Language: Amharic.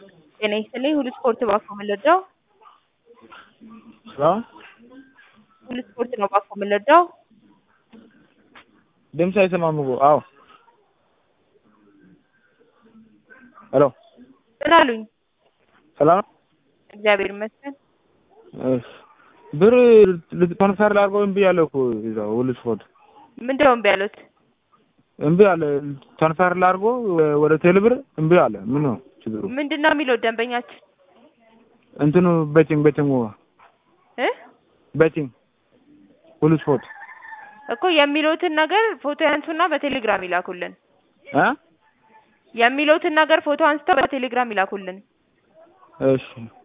ጤና ይስጥልኝ ሁሉ ስፖርት ባኮ የምንረዳው ሄሎ ሁሉ ስፖርት ነው ባኮ የምንረዳው ድምፅ አይሰማም እኮ አዎ ሄሎ ምን አሉኝ? ሰላም ነው? እግዚአብሔር ይመስገን። እሺ ብር ትራንስፈር ላድርገው እምቢ አለ እኮ እዛው ሁሉ ስፖርት ምንድን ነው እምቢ ያሉት? እምቢ አለ ትራንስፈር ላድርገው ወደ ቴሌ ብር እምቢ አለ ምን ነው ችግሩ ምንድን ነው የሚለው ደንበኛችን እንትኑ ቤቲንግ ቤቲንግ እ ቤቲንግ ሁሉ ስፖርት እኮ የሚሉትን ነገር ፎቶ ያንሱና በቴሌግራም ይላኩልን። እ የሚሉትን ነገር ፎቶ አንስተው በቴሌግራም ይላኩልን። እሺ